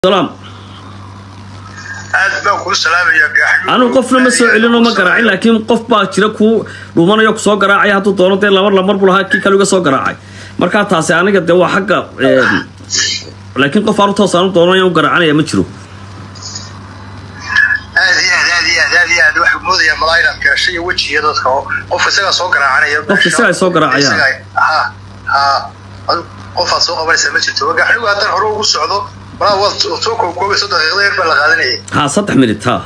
salaam aad baan kuu salaamaya gaaxyo anigu qofna ma soo celino ma garaacin laakiin qof baa jira kuu dhuumanayo kusoo garaacaya hadduu doono dee laba lamar buu lahaa kii kale iga soo garaacay markaa taasi aniga dee waa xagga laakiin qof aanu toos aanu doonaya u garaacanaya ma jiro aad iyo aad aad iyo aad aad iyo aad waxuu moodayaa malaa inaad gashay iyo wejiga dadka oo qof isagaa soo garaacanaya Qof isagaa soo garaacaya. Isagaa- ha ha adu qofaad soo qabanaysaa ma jirto gaaxnigu haddaan hore ugu socdo malaa waad soo koobkoobayso daqiiqada yar baa la qaadanayay ha saddex minit ha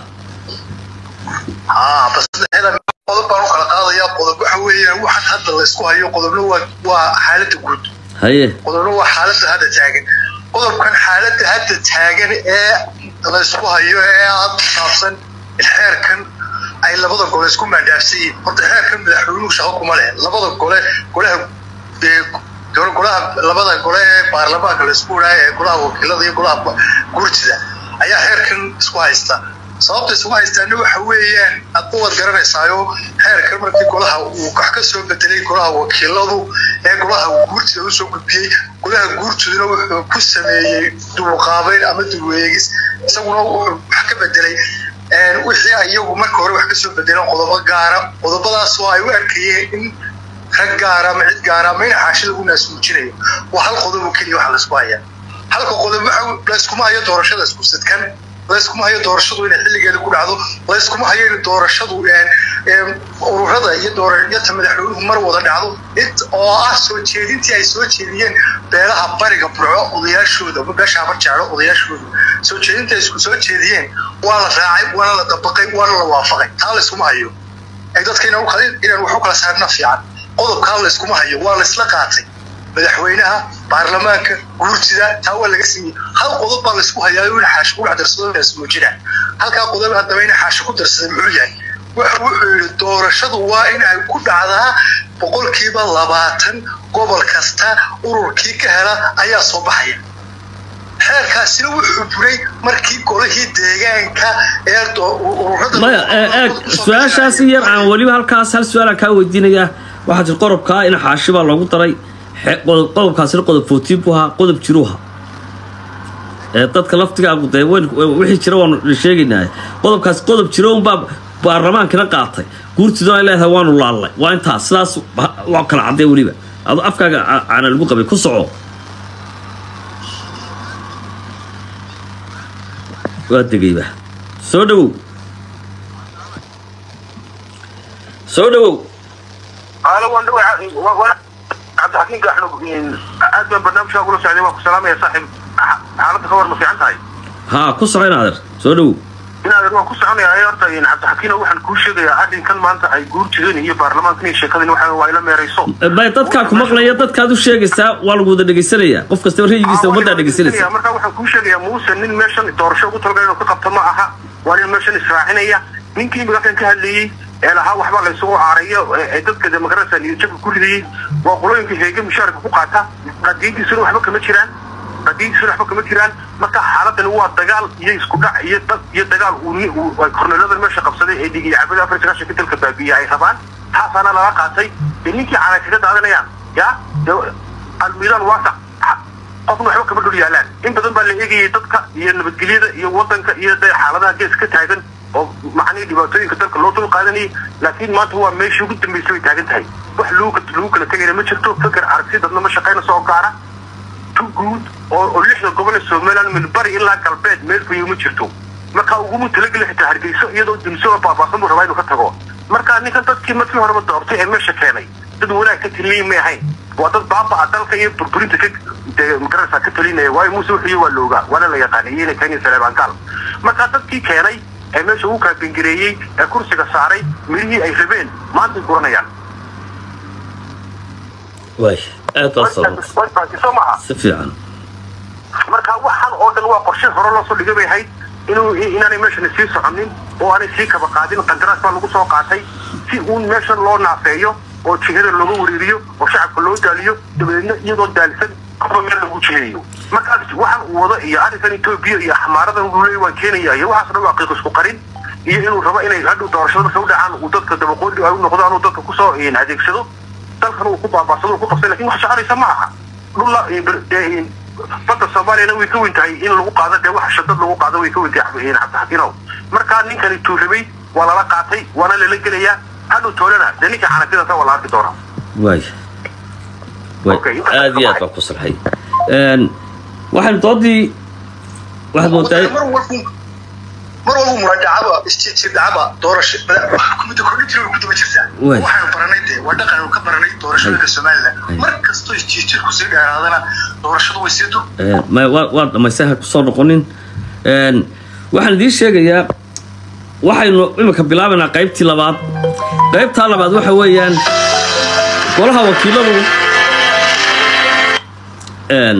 ha bas saddexda qodob baan u kala qaadayaa qodob waxa weeyaan waxaan hadda laysku hayo qodobna waa waa xaaladda guud haye qodobna waa xaaladda hadda taagan qodobkan xaaladda hadda taagan ee laysku hayo ee aad saabsan xeerkan ay labada gole isku maandhaafsan yihiin horta xeerkan madaxweynuhu shaqo kuma leh labada gole golaha ee gole- golaha labada gole ee baarlamaanka laysku wadhaayo ee golaha wakiilada iyo golaha guurtida ayaa xeerkan isku haysta sababta isku haystaana waxa weeyaan adba waad garanaysaayo xeerkan markii golaha uu wax ka soo bedelay golaha wakiiladu ee golaha guurtida usoo gudbiyey golaha guurtiduna wuxuu ku sameeyey duuqaabeyn ama dulweegis isaguna wuxuu wax ka bedelay een, wixii ay iyagu marka hore wax kasoo bedeleen qodobo gaara qodobadaas oo ay u arkayeen in rag gaara ama cid gaara ama in xaashi lagu naasmuujinayo waa hal qodob oo keliya waxa laysku hayaa halka qodob waxa layskuma hayo doorashada isku sidkan layskuma hayo doorashadu inay xilligeeda ku dhacdo layskuma hayo in doorashadu een, een, ururada iyo doorayata madaxweynuhu mar wada dhacdo int oo ah soo jeedintii ay soo jeediyeen beelaha bariga burco odayaashooda ama beesha habar jeclo odayaashooda soo jeedintii ay isku soo jeediyeen waa la raacay waana la dabaqay waana la waafaqay taa layskuma hayo ay dadka inaan u kala- inaan wax u kala saarna fiican qodobkaa layskuma hayo waa laysla qaatay madaxweynaha baarlamaanka guurtida taa waa laga sameeyey hal qodob baa laysku hayaa in xaashi ku dhex darsado naasmuujina halkaa qodob haddaba in xaashi ku darsaday muxuu yahay wuxuu wuxuu yidhi doorashadu waa in ay ku dhacdaa boqolkiiba labaatan gobol kasta ururkii ka hela ayaa soo baxaya xeerkaasina wuxuu buray markii golihii deegaanka ee do- ururada maya ee, eeg su-aashaasi yar aan weliba halkaas hal su-aalaan kaa weydiinayaa waxaa jir qodobkaa in xaashi baa loogu daray xe- qodob- qodobkaasina qodob footiin buu ahaa qodob jiruha ee dadka laftigaagu dee weyn wixii jira waanu sheegaynaa qodobkaas qodob jiro unbaa baarlamaankina qaatay guurtiduna ay leedahay waanu laallay waa intaas sidaas ha- waa kala caddee weliba adu afkaaga ca- caana lagu qabay ku soco waa degayba soo dhawow soo dhawow qaalo waan dhawaa waan cabdixakiin gaaxno aad baan barnaamijkaa kula socday waan ku salaamaya saaxiib xa- xaaladda ka war ma fiican tahay haa ku soco in adeer soo dhawow inaadan waan ku soconayaa horta cabdixakiino waxaan kuu sheegayaa arrinkan maanta ay guurtideen iyo baarlamaankan iyo sheekadani waxa waa ila meerayso bay dadkaa ku maqlaya dadkaad u sheegaysaa waa lagu wada dhegaysanayaa qof kastaba ra'yigiisa ummaddaa dhegaysanaysa markaa waxaan kuu sheegayaa muuse nin meeshan doorasho ugu talagala inuu ka qabto ma aha waa nin meeshan israacinaya ninkii magakan ka hadlayey ee lahaa waxba laysugu caarayo ee ee dadka demokrasa iyo jabka ku ridayey waa qolooyinka heege mushaarka ku qaata qadiintiisuna waxba kama jiraan qadiintiisuna waxba kama jiraan marka xaaladani waa dagaal iyo isku dhac iyo dad iyo dagaal uu ni- uu- ay korneeladan meesha qabsaday ee dhig iyo cabada afar iyo sagaashan dalka baabiye ay rabaan taasaana laga qaatay ee ninkii caana kaga daadanayaan ya dee almiidaan waasac qofna waxba kama dhul yaalaan in badan baa la eegayay dadka iyo nabadgelyada iyo wadanka iyo dee xaaladaha gees ka taagan oo macnihii dhibaatooyinka dalka loo dul qaadanayay laakiin maanta waa meeshii ugu dambeysay way taagan tahay wax lagu lagu kala tegayna ma jirto fikir aragti dadna ma shaqaynayso oo gaara tu guud oo oo lixda gobol ee somaliland min bari ilaa galbeed meel fayo ma jirto marka uguma talageli xitaa hargeyso iyadoo dunso oo baabaasan buu rabaa inuu ka tago marka ninkan dadkii markii horeba doortay ee meesha keenay dad wanaag ka taliyay may ahayn waa dad baabaa dalka iyo burburinta ka dee magarasa ka talinaya waayo muuse wuxuu waa loogaa waana la yaqaanay iyana kenya saleebaankaal marka dadkii keenay ee meesha ugu kaabengareeyey ee kursiga saaray mirihii ay rabeen maantay guranayaan waay aad baa sababta soo maaha si fiican marka waxaan oo dhan waa qorshe hore loo soo dhigay bay ahayd inuu inaanay meeshan sii soconin oo aanay sii kaba qaadin qandaraas baa lagu soo qaatay si uun meeshan loo naafeeyo oo jihada looga wareeriyo oo shacabka loo daaliyo dabadeedna iyadoo daalisan qofba meel lagu jiheeyo markaas waxaan uu wado iyo arrinkan etoobiya iyo xamaaradan uu leeyahy waan keenaya iyo waxaas dhan waa qiiq isku qarin iyo inuu rabo inay hadhow doorashada marka u dhacaan uu dadka dabaqoodi ay u noqdaan uu dadka kusoo adeegsado dalkan uu ku baabaasado uu ku qabsay lakin wax soconaysa ma aha dhulla badda soomaaliyana way ka weyn tahay in lagu qaado dee waxa shadad lagu qaado way ka weyn tahay cabdixakiinow markaa ninkani tuurabay waa lala qaatay waana lala gelayaa hadhow toolana dee ninka xanafidata waa la arki doonaa waay way Okay, intaas aad iyo aad ka baa ku salxay Een, waxaynu doodii waxaad moodaa mar walbu mar walbu muraajacaba isjirdhacaba doorasho xukuumadda kordhintii way ku daba jirtaa Waay. waxaanu baranay dee waa dhaqan ka baranay doorashooyinka somaliland Ay. mar kastoo isjiirjirku sii dheeraadana doorashadu way sii dur Een, ma- waa waa dhamaystay ha kusoo noqonin Een, waxaan idiin sheegayaa waxaynu imika bilaabaynaa qaybtii labaad qaybtaa labaad waxa weeyaan golaha wakiiladu een,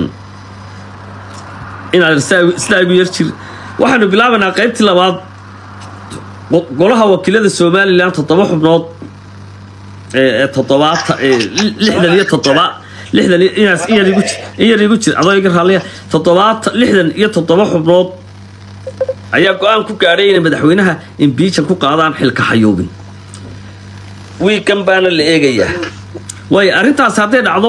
inaad isla- isla igu yar jir waxaynu bilaabaynaa qaybtii labaad go- golaha wakiilada somalilan toddoba xubnood ee ee toddobaata ee li- lixdan iyo toddoba lixdan iyo inaas in yar igu jir in yar igu jir adoo iga raalliya toddobaata lixdan iyo toddoba xubnood ayaa go-aan ku gaadhay inay madaxweynaha imbiijan ku qaadaan xilka xayuubin wiigan baana la eegayaa waayo arrintaas hadday dhacdo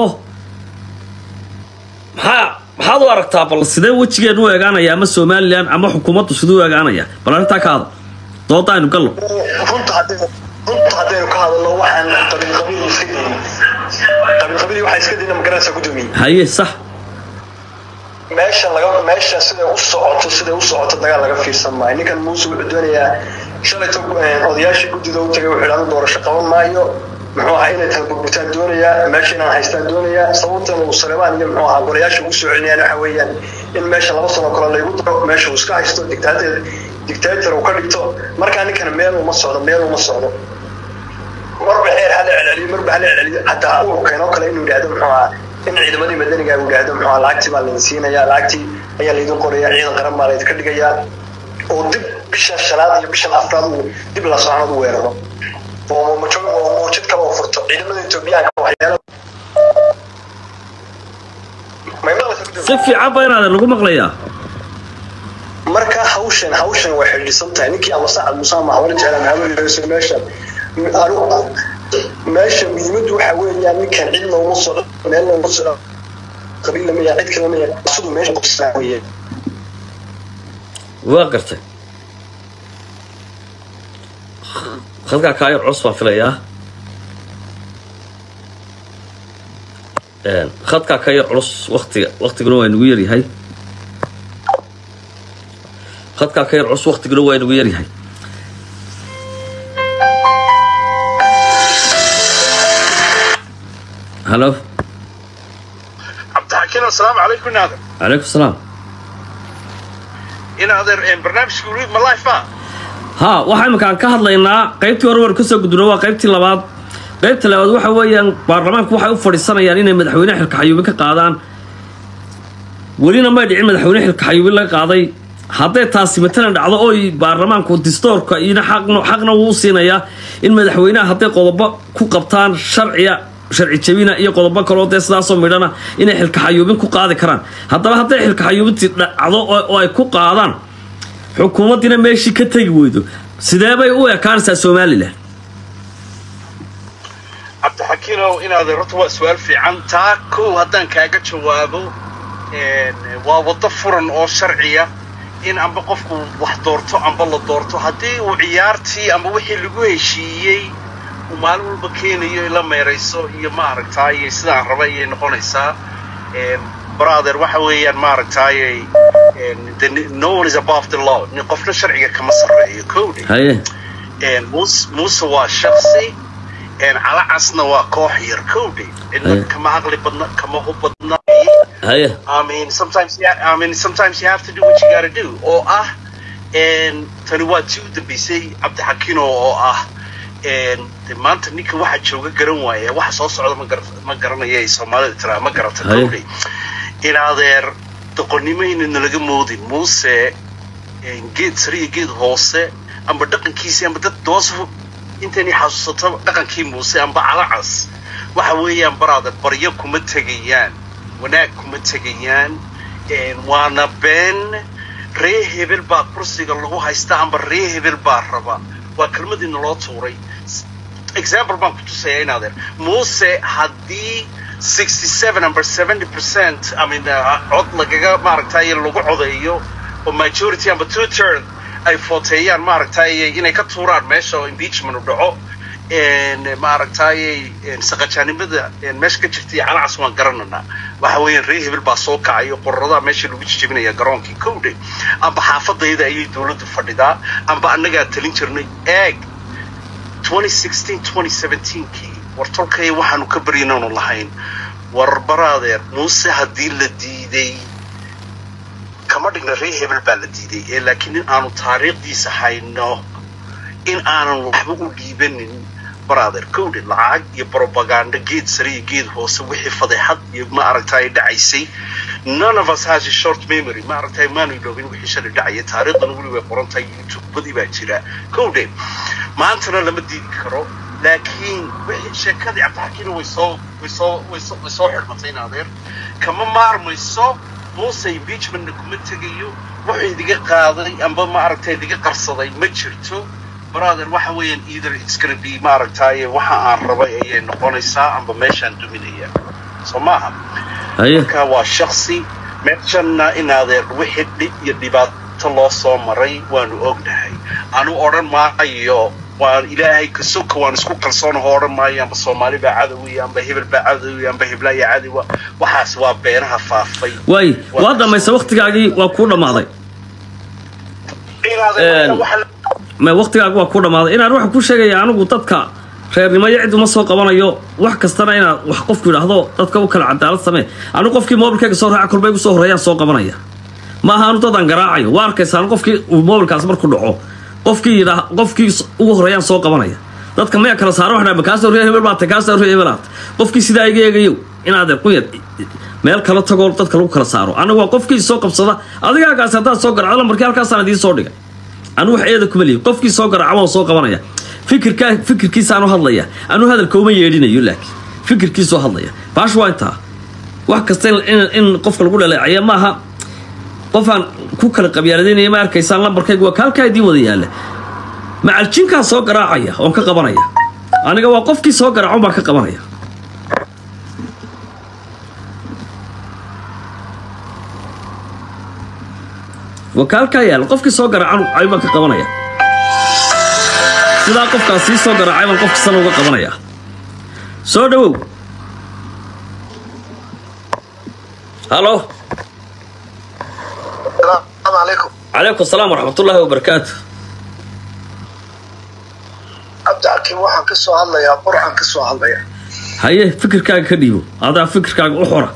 maxaa maxaad u aragtaa bal sidee wejigeenu u eegaanaya ama somalilan ama xukuumaddu siduu u eegaanaya bal arrintaa ka hada dooda aynu gallo runta haddaynu runta haddaynu ka hadalno waxaan qabiilqabiil iska daynin qabiilqabiil waxaa iska dayna magaranaysaa guddoomiye haye sax meesha laga meesha siday u socoto siday u socoto dagaal laga fiirsan maayo ninkan muuse wuxuu doonayaa shalayto odayaashii guddida u tagay wuxuu idhahda doorasho qaban maayo muxuu ahaa inay tahay burbutaan doonayaa meesha inaan haystaan doonayaa sababtan uu saleebaan iyo muxuu ahaa golayaasha ugu soo celinayaan waxa weeyaan in meesha laba sano kale laygu daro meesha uu iska haysto dictator dictator uu ka dhigto markaa ninkana meel uma socdo meel uma socdo marba xeer hala celceliyo marba hala celceliyo hataa uu keeno kale inuu yidhahdo muxuu ahaa in ciidamadii madaniga uu yidhahdo muxuu ahaa lacagtii baa laydin siinayaa lacagtii ayaa laydin qorayaa ciidan qaran baa laydinka dhigayaa oo dib bisha shanaad iyo bishan afraad uu dib la soconad u weeraro oo muujid oo muujid kale oo furto ciidamada etoobiyaanka waxyaalo may maqlaysaa si fiican ba inaadan lagu maqlayaa marka hawshan hawshan way xidhiidhsan tahay ninkii ama sacad muuse ama hawla jeclaan hawlayso meesha anigu meesha muhiimaddu waxa weeyaan ninkan cidna uma socdo meelna uma socdo qabiilna ma yahay cid kale ma yahay siduu meesha qabsanaa weeye waa gartay halkaa kaayar cos baan filayaa Een, khadkaa ka yar culus waktiga waktiguna waa nagu yaryahay khadkaa ka yar culus waktiguna waa nagu yaryahay halo cabdixakiin asalaamu calaykum inaader calaykum salaam inaader barnaamijka weli ma life ah ha waxaa iminkaan ka hadlaynaa qaybtii hore war kasoo gudubna waa qaybtii labaad qaybta labaad waxa weeyaan baarlamaanku waxay u fadhiisanayaan inay madaxweyne xilka xayuubin ka qaadaan welina may dhicin madaxweyne xilka xayuubin laga qaaday hadday taasi matalan dhacdo oy baarlamaanku distoorka iyona xaqna xaqna wuu siinayaa in madaxweynaha hadday qodobo ku qabtaan sharciya sharci jabina iyo qodobo kaloo dee sidaasoo midhana inay xilka xayuubin ku qaadi karaan haddaba hadday xilka xayuubintii dhacdo oo oo ay ku qaadaan xukuumaddiina meeshii ka tegi weydo sidee bay u ekaanaysaa somalilan cabdixakiinow inaad horta waa su-aal fiican taa kow haddaan kaaga jawaabo waa waddo furan oo sharciya in amba qofku wax doorto amba la doorto haddii uu ciyaartii amba wixii lagu heshiiyey uu maalin walba keenayo ila meerayso iyo maaragtaaye sidaan raba ayay noqonaysaa brother waxa weeyaan maaragtaaye no one is above the law nin qofna sharciga kama sarreeyo kowdhe haye muuse muuse waa shaksi calacasna waa koox yar kowdhe cidna Aye. kama aqli badna kama hub badna haye I mean, sometimes, yeah, I mean, sometimes you have to do what you gotta do. Oo ah, and tani waa tii u dambeysay Cabdixakiin oo oo ah, and de maanta ninka waxa jooga garan waaya, waxa soo socda ma gar ma garanaya ay Soomaalida tiraa ma garata Haye. kowdhay. In adeer doqonimayna nalaga moodin Muuse een, geed sare iyo geed hoose amba dhaqankiisi amba dad doos intani xasuusato dhaqankii Muuse amba calacas waxa weeyaan brother baryo kuma tegayaan wanaag kuma tegayaan een, waana been ree hebel baa kursiga lagu haysta amba ree hebel baa raba waa kelmadii naloo tuuray S- example baan ku tusaya inaadeer muuse haddii 67 amba 70 percent I mean uh, cod lagaga maaragtay lagu codeeyo oo majority amba two third ay footeeyaan maaragtay inay ka tuuraan meesha oo impeachment u dhaco een maaragtay saqajaanimada meesha ka jirta iyo calacas waan garananaa waxa weeyaan reer hebel baa soo kacay oo qoradaha meesha lagu jijabinaya garoonkii kowdhe amba xaafadayda ayay dowladdu fadhidaa amba annagaa talin jirnay eeg 2016 2017kii war tolkay waxaanu ka baryanaanu lahayn war baraadeer muuse haddii la diiday kama dhigna reer hebel baa la diiday ee laakiin in aanu taariikhdiisa hayno in aanan waxba u dhiibanin brother kowdhe lacag iyo propaganda geed sare iyo geed hoose wixii fadeexad iyo ma aragtay dhacaysay none of us has a short memory ma aragtay maanu iloobin wixii shalay dhacaya taariikhdan weli way qoran tahay youtubadii baa jira kowdhe maantana lama diidi karo laakiin wixii sheekadii cabdixakiina way soo way soo way soo way soo xidhmatay in adeer kama maarmayso muuse impeachmentna kuma tegayo wuxuu idiga qaaday amba ma aragtay idiga qarsaday ma jirto brother waxa weeyaan either it's gonna be ma aragtaaye waxa aan rabay ayay noqonaysaa amba meeshaan duminaya soo maaha haye marka waa shaksi meeshanna in adeer wixii dhib iyo dhibaato loo soo maray waanu ognahay anu odhan maayo waan ilaahay kasoka waan isku kalsoonaho odhan maayo amba soomaali baa cadowi amba hebel baa cadowi amba heblaaya cadowa waxaas waa beenaha faafay waay waa dhamaysa waktigaagii waa kuu dhammaaday In adeer Een. waxa la- ma waktigaaga waa ku dhammaaday inaan waxa ku sheegaya anigu dadka reernimo iyo cid uma soo qabanayo wax kastana inaad wax qofku yidhaahdo dadka u kala cadaalad samee anigu qofkii moobilkayga soo raaca kolbay gu soo horreeyaan soo qabanaya ma aha anu dadaan garaacayo waa arkaysaan qofkii uu moobilkaas marku dhaco qofkii yidhaa qofkii s- ugu horreeyaan soo qabanaya dadka maya kala saaro waxdhaa kaasoo reer hebel baata kaasoo reer hebel aata qofkii sidaa iga eegayo inaad quyad meel kala tagoo dadka lagu kala saaro anigu waa qofkii soo qabsada adigaagaas haddaad soo garacdo lambarkii halkaasaan idiin soo dhigay anu wax eeda kuma lihi qofkii soo garaaca waan soo qabanaya fikirkaa fikirkiisaanu hadlaya anu hadalka uma yeedhinayo laakiin fikirkiisuu hadlaya baash waa intaa wax kasta in, in, in qofka lagu dhaleecaya maaha qofaan ku kala qabyaaladinaya ma arkaysaan lambarkaygu waa kaalkaa idiin wada yaalla macaljinkaa soo garaacaya oon ka qabanaya aniga waa qofkii soo garaaco baan ka qabanaya wakaalkaa yaalla qofkii soo garaacan ayuu baan ka qabanaya sidaa qofkaas sii soo garaacay baan qofka sana uga qabanaya soo dhawow halo السلام عليكم calaykum asalaam waraxmatullaahi wabarakaatu عبد الحكيم waxaan ka soo hadlayaa burcan ka soo hadlaya haye fikirkaaga ka dhiibo adaa fikirkaaga u xora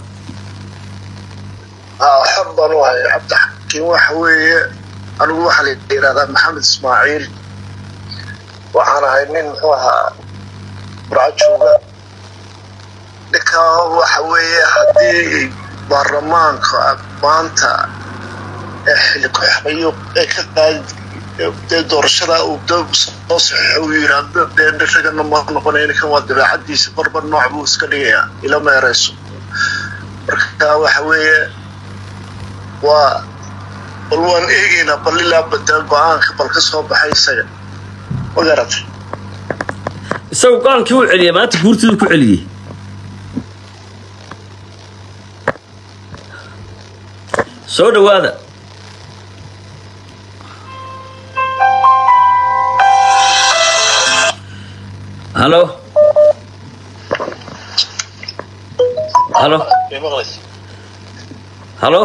aa xor baan u haya cabdixakiim waxa weeye anigu waxaa la yidhahdaa maxamed ismaaciil waxaan ahay nin muxuu ahaa burca jooga ninka waxa weeye haddii baarlamaanka maanta ee xilli ku-xayo ee ka qaadi dee doorashada uu dab soo saxiixo uu yidhaahdo dee ragana ma noqonaya ninkan waa dabeecadiisa barbar nooc buu iska dhigayaa ila meerayso marka waxa weeye waa bal waan eegaynaa bal ilaa badal go-aanka bal ka soo baxay isaga ma garatay isagu go-aankii u celiyay maanta guurtidu ku celiyey soo dhawaada halo halo halo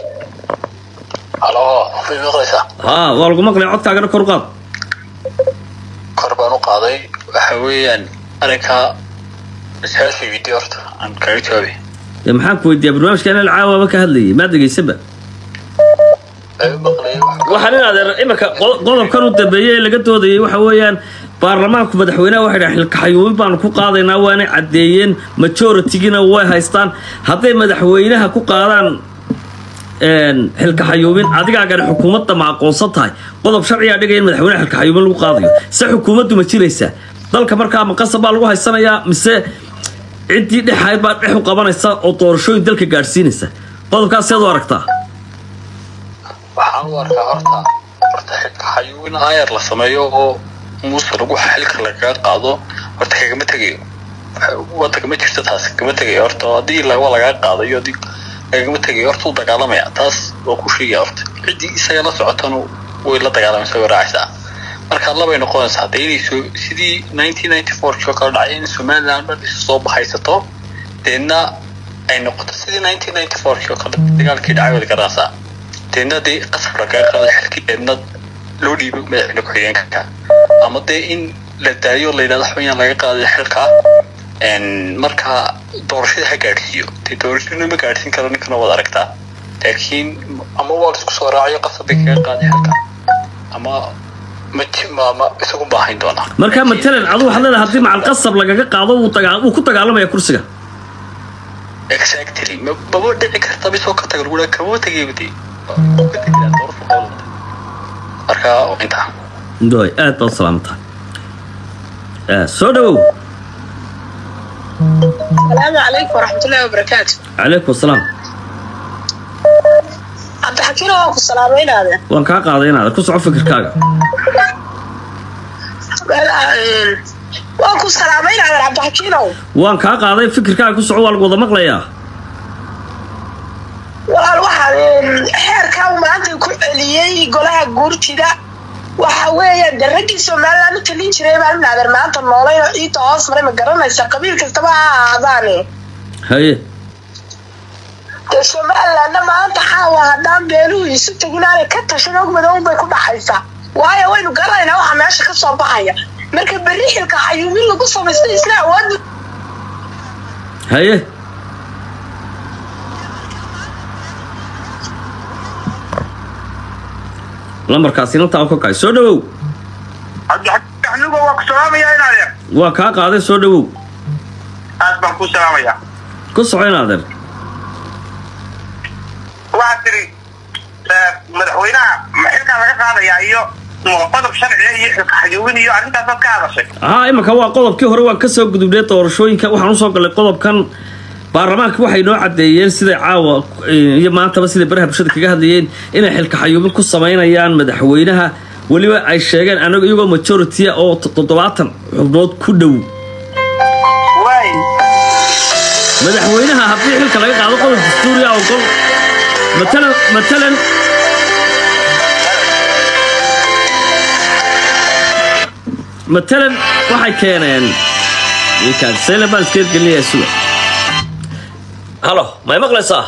halo way maqlaysaa haa waa lagu maqlaya codkaagana kor u qaad kor baan u qaaday waxa weeyaan arrinka su-aasha weydiiy horta aan kaga jawaabay dee maxaan ku weydiiyaa barnaamijka inal caawaba ka hadlayay maa dhegaysanba ay u maqlayay waxaan in adeer iminka qo- qodobkan u dambeeyey ee laga doodayay waxa weeyaan baarlamaanku madaxweynaha waxay dhahan xilkaxayuubin baanu ku qaadaynaa waana caddeeyeen majoritigina way haystaan hadday madaxweynaha ku qaadaan een, xilkaxayuubin adigaagana xukuumadda ma aqoonsan tahay qodob sharcigaa dhigaya in madaxweynaha xilkaxayuubin lagu qaadayo se xukuumaddu ma jiraysaa dalka markaa maqasab baa lagu haysanayaa mise ciddii dhexayd baa dhex u qabanaysa oo doorashooyin dalka gaadhsiinaysa qodobkaas seed u aragtaa waxaan u arkaa horta horta xilka xayuubin ayar la sameeyo oo muuse lagu xilka lagaga qaado horta kagama tegayo wadanka ma jirto taas kama tegayo horta haddii la- waa lagaa qaadayo haddii lagama tegayo horta u dagaalamaya taas waa ku sheegaya horta ciddii isaga la socotanu way la dagaalamaysa way raacaysaa marka labay noqonaysaa hadda inay soo sidii nineteen ninety four kii oo kale dhacay in somaliland dhan isu soo bahaysato deedna ay noqoto sidii nineteen ninety four kii oo kale dagaalkii dhacay wada garanaysaa deedna dee qasab lagaga qaado xilkii deedna loo dhiibo madaxweyne ku-xigeenka ama dee in la daayo la yidhahdo xubanyaan laga qaaday xilka n marka doorashada ha gaadhsiiyo dee doorashaduna ma gaadhsiin karo ninkana waad aragtaa laakiin ama waa la isku soo raacayo qasab bay kaga qaaday xilka ama ma ji- ma ma isagu baahayn doonaa marka matalan adu waxaad leedahay haddii macal qasab lagaga qaado wuu dagaa- wuu ku dagaalamaya kursiga exactly ma maba dhici karta bisoo ka taga lagu dhaha kama tegayba dee Waa ka tegayaa doorasho qowlada marka waa intaa doy aad baad salaamatahay Eh, soo dhawow السلام عليكم ورحمة الله وبركاته calaykum asalaam عبد الحكيم وأكو السلامين هذا waan kaa qaaday inaad ku soco fikirkaaga وأكو السلامين هذا عبد الحكيم waan kaa qaaday fikirkaaga ku soco waa lagu wada maqlayaa walaal waxaan xeerkaa uu maanta ku celiyey golaha guurtida waxa weeye de raggii somaliland u talin jiray baan naader maanta noolayn oo ciidda hoos maray ma garanaysa qabiil kastaba ha ahaadaane haye dee somalilandna maanta xaawa haddaan beeluhu isu tegin aanay ka tashan og madow bay ku dhacaysaa waayo waynu garanaynaa waxa meesha ka soo baxaya marka berri xilka xayuumin lagu samaystay isna awood haye lambarkaasi inantaa u ka kacay soo dhawow cabdixakiin anigu waa ku salaamayaa in adeer waa kaa qaaday soo dhawow aad baan ku salaamayaa ku soco in adeer waxaad tiri eh, madaxweynaha ma xilkaa laga qaadayaa iyo qodob sharciga iyo xilka xayuubin iyo arrintaasaad ka hadashay haa imika waa qodobkii hore waan kasoo gudubnay doorashooyinka waxaan usoo galay qodobkan baarlamaanka waxay noo cadeeyeen siday caawa eh, iyo maantaba siday baraha bulshada kaga hadlayeen inay xilka xayuubin ku samaynayaan madaxweynaha weliba ay sheegeen anaga iyagoo majority oo toddobaatan xubnood ku dhow waay madaxweynaha haddii xilka laga qaado qodob dastuuriya ogol matalan matalan matalan waxay keeneen ninkaan baan iska gelinayaa suga halo may maqlaysaa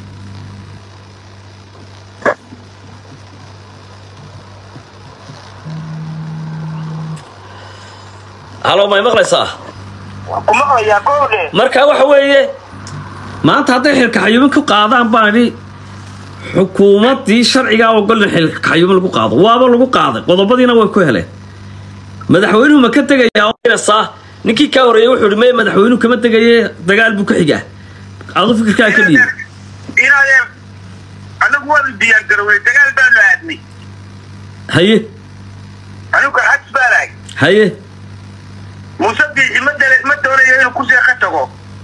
halo may maqlaysaa ku maqlayaa kowdhe marka waxa weeye maanta hadday xilka xayuumin ku qaadaan baan idhi xukuumaddii sharcigaa ogol in xilka xayuumin lagu qaado waaba lagu qaaday qodobadiina way ku heleen madaxweynuhu ma ka tegayaa oynaysaa ninkii kaa horreeyey wuxuu ihi meye madaxweynuhu kama tegaye dagaal buu ka xigaa adu fikirkaa ka dhiibi in adeer anagu waanu diyaar garownay dagaal baanu aadnay haye anigu garxadis baan ahay haye muuse biixi ma dale ma doonayo inuu kursiga ka tago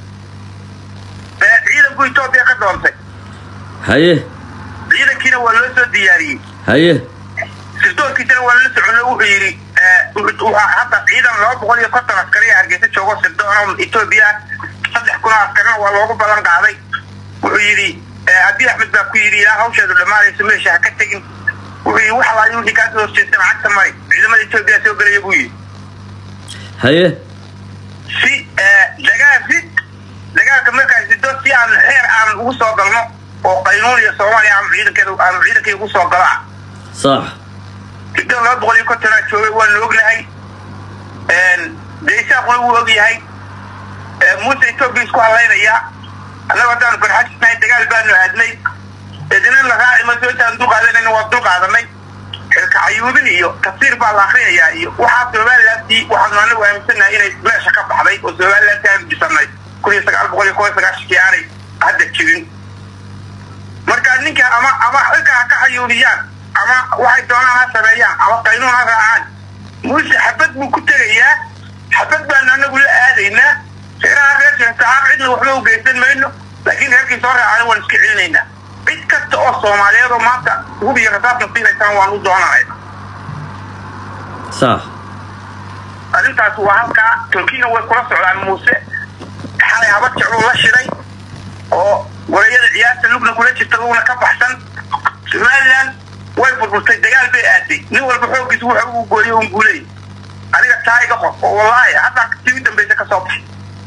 ee ciidanku etoobiya ka doontay haye ciidankiina waa loo soo diyaariyey haye sirdoonkiisana waa la soconay wuxuu yidhi wuxuu hadda ciidan laba boqol iyo konton askari ee hargeysa joogo sirdoon etoobiya saddex kun oo askarina waa loogu ballan qaaday wuxuu yidhi haddii axmed baa ku yidhi ilaa hawsheedu dhammaanayso meesha ha ka tegin wuxuu yidhi wax alaali wixii kaasoo horjeesta lacagta mari ciidamada etoobiya soo gelaya buu yidhi haye si dagaal si dagaalka markaas sido si aan xeer aan ugu soo galno oo qaynuun iyo soomaaliya aan ciidankeeda aan ciidankii ugu soo galo ah sax sidan laba boqol iyo kontonaa joogay waanu ognahay deesaaquna wuu og yahay muuse etoobiya isku hadlaynayaa annaga haddaanu garxajisnahay dagaal baanu aadnay idina la raaci maso intaan dulqaadanayna waa dulqaadanay xilka cayuubin iyo tafsiir baa la akrinayaa iyo waxaa somalilantii waxaanu anagu aaminsannahay inay meesha ka baxday oo somalilantii aanu dhisanay kun iyo sagaal boqol iyo kob iyo sagaashankii aanay hadda jirin marka ninka ama ama xilka ha ka xayuubiyaan ama waxay doonaan ha sameeyaan ama qaynuun ha raacaan muuse xabad buu ku tegayaa xabad baanu anagu la aadaynaa reeraha reer sheektacaaq cidna waxba u geysan mayno laakiin reerkii soo raacana waan iska celinaynaa cid kasta oo soomaaliyeed oo maanta hub iyo rasaasna siinaysaan waan u doonanayna sax arrintaas waa halkaa turkiyana way kula socdaan muuse xalay haba jecluu la shiray oo wareeyada ciyaarta lugna kula jirta lugna ka baxsan somaliland way burburtay dagaal bay aaday nin walba xooggiisa wuxa uu gooyey un guuley aniga taa iga qof oo wallaahi haddaa tii u dambaysa ka soo baxay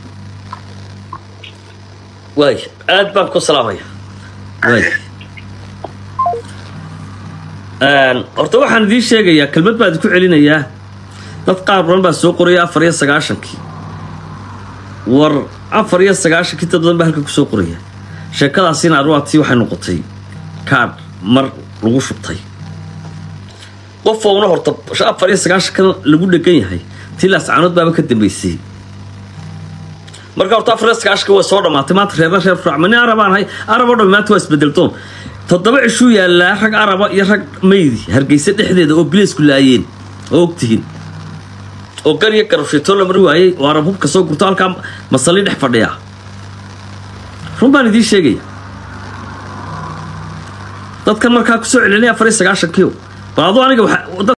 waay aad baan ku salaamaya waay horta waxaan idiin sheegayaa kelmad baa idinku celinayaa dad qaar badan baa soo qoraya afar iyo sagaashankii war afar iyo sagaashankii dad badan baa halkan kusoo qoraya sheekadaasina arwaatii waxay noqotay kaadh mar lagu shubtay qof ouna horta afar iyo sagaashankan lagu dhegan yahay tilaas caanood baaba ka dambaysay marka horta afar iyo sagaashanka way soo dhammaatay maanta reerna reer furacma nin arabaan hay arab oo dhan maanta waa isbedeltoon toddoba cishuu yaallaa rag araba iyo rag maydi hargeysa dhexdeeda oo bileysku laayeen oo ogtihiin oo gar iyo garabshaytoo la mari waayey oo arab hubka soo gurto halkaa masalli dhex fadhiya run baan idiin sheegaya dadkan markaa kusoo celinay afar iyo sagaashankii bal aduu aniga